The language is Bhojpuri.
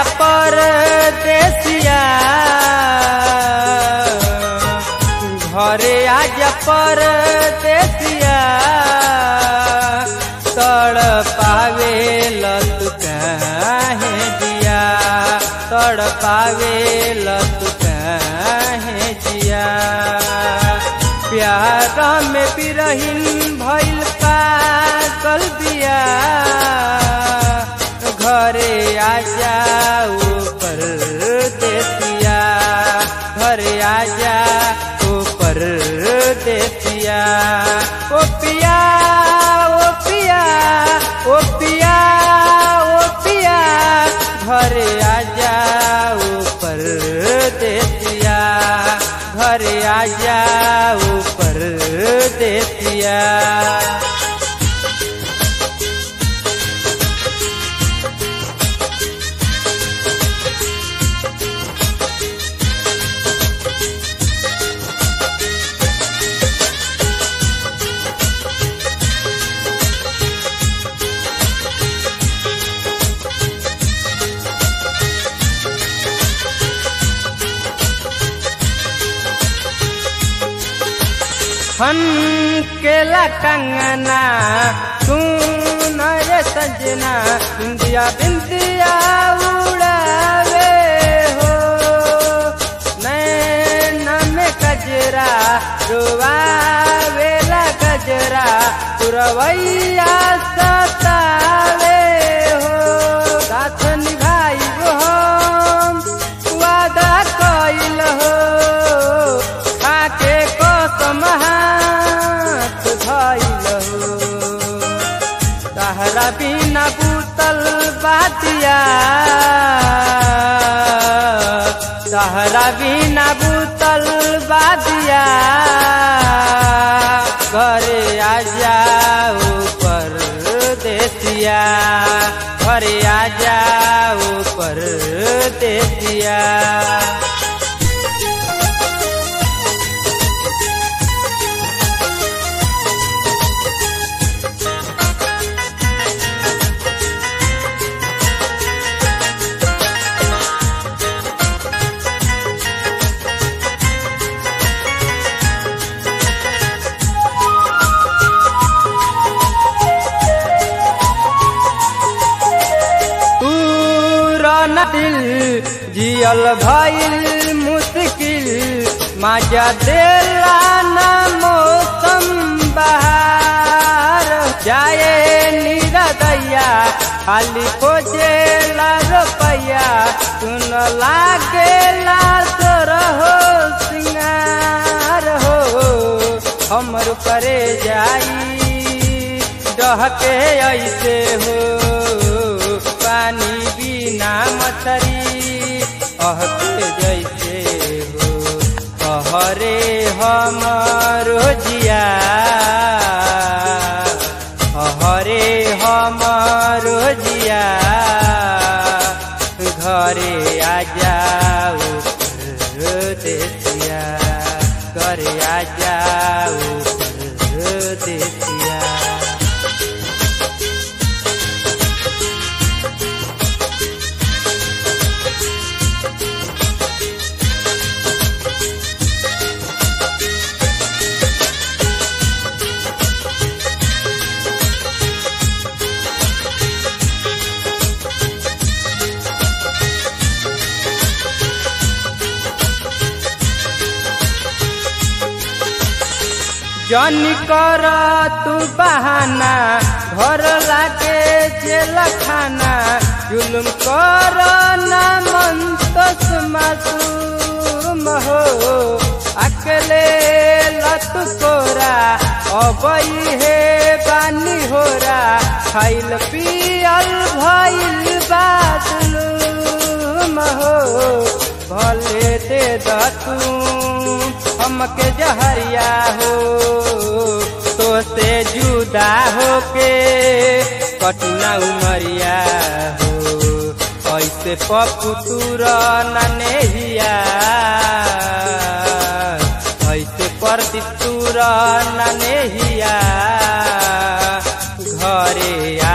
आजा परदेसिया घरे आजा परदेसिया तड़ पावे लत काहे जिया तड़ पावे लत काहे जिया प्यार में बिरहिन भइल पागल बिया घरे आ जाओ पर देसिया घरे आ जाओ पर देसिया ओ पिया ओ पिया ओ पिया ओ पिया घरे आ जाओ पर देसिया घरे आ जाओ पर देसिया हन केला कंगना सुन रे सजना बिंदिया बिंदिया उड़ावे हो नैन में गजरा रुआवेला गजरा पुरवैया सतावे हो साथ निभाई हम वादा कइल हो खाके कसम हाथ धइल हो तहरा बिना बूतल बातिया तहरा बिना बूतल बातिया घरे आ जाओ पर देसिया घरे आ जाओ पर देसिया न दिल जियल भइल मुश्किल मजा देला न मौसम बहार जाए निरदैया खाली खोजेला रुपैया सुन लागेला तोर हो सिंगार हो हमर करे जाई डहके ऐसे हो पानी बिना मछरी अहके जैसे हो कहरे हमरो जिया हरे हमरो जिया घरे आ जाओ देसिया घरे आ जाओ देसिया जनी कर तू बहाना घर लागे जेल खाना जुलुम कर ना मन तस मासूम हो अकेले लत कोरा अबई हे बानी होरा खाइल पियल भइल बादलूम हो भले दे दू हमके जहरिया हो तो से जुदा होके कटना उमरिया हो ऐसे पपुतुर ननेहिया ऐसे परदितुर ननेहिया घरे